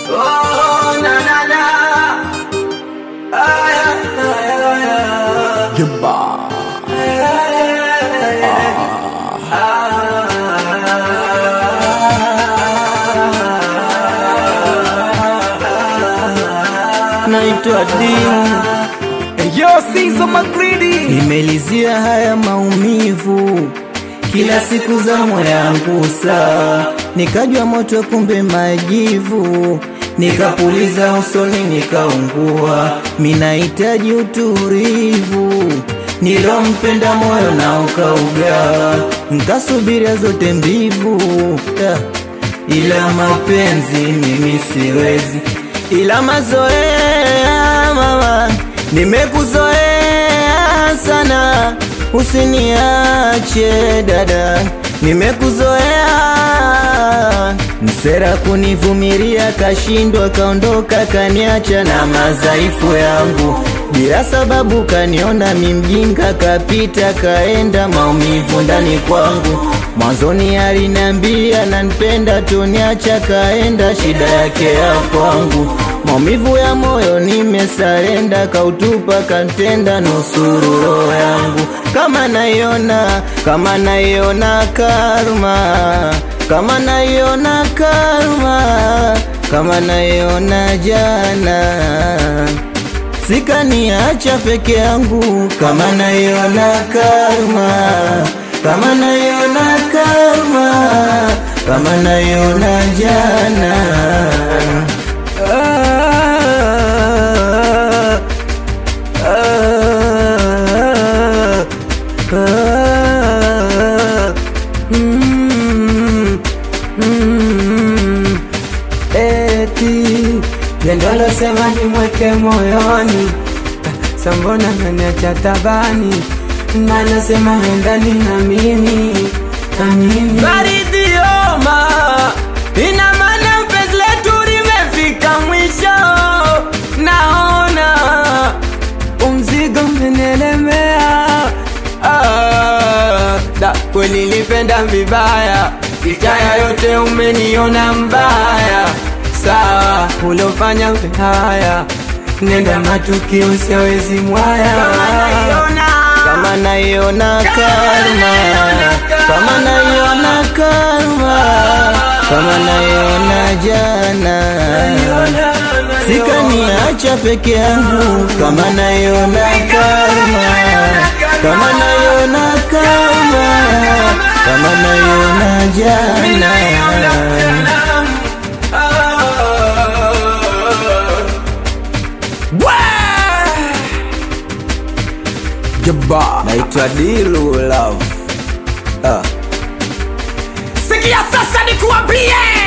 Oh, na, na, na. Ay, ay, ay, ay. Jumba. Naitwa Dimu, Yo, Sizo Magridi. nimelizia haya maumivu kila siku za moyo yangu saa, nikajwa moto kumbe majivu, nikapuliza usoni nikaungua, minahitaji utulivu nilompenda moyo na ukauga, nkasubiria zote mbivu yeah. ila mapenzi mimi siwezi, ila mazoea mama, nimekuzoea sana, usiniache dada, nimekuzoea msera kunivumilia, kashindwa kaondoka, kaniacha na madhaifu yangu bila sababu, kaniona mimjinga, kapita kaenda, maumivu ndani kwangu. Mwanzoni aliniambia nanipenda, tuniacha kaenda, shida yake ya kwangu. Maumivu ya moyo nimesarenda, kautupa kantenda, nusuru roho yangu. Kama naiona, kama naiona karma, kama naiona karma, kama naiona jana sikaniacha peke yangu, kama naiona karma, kama naiona karma, kama naiona jana. Ah, ah, ah, mm, mm. Eti pendo losema nimweke moyoni, sambona naniacha tabani, na nasema endani na mimi na mimi Baridioma, ina maana penzi letu limefika mwisho, naona umzigo umenielemea. Ah, da kweli nilipenda vibaya, itaya yote umeniona mbaya. Sawa, ulofanya haya, nenda matukio siawezi mwaya kama naiona karma, kama naiona karma, kama naiona jana, sikaniacha peke yangu, kama naiona karma, kama naiona karma, kama naiona jana. Jumba. Naitwa Dilu Love. Ah. Sikia sasa nikuambie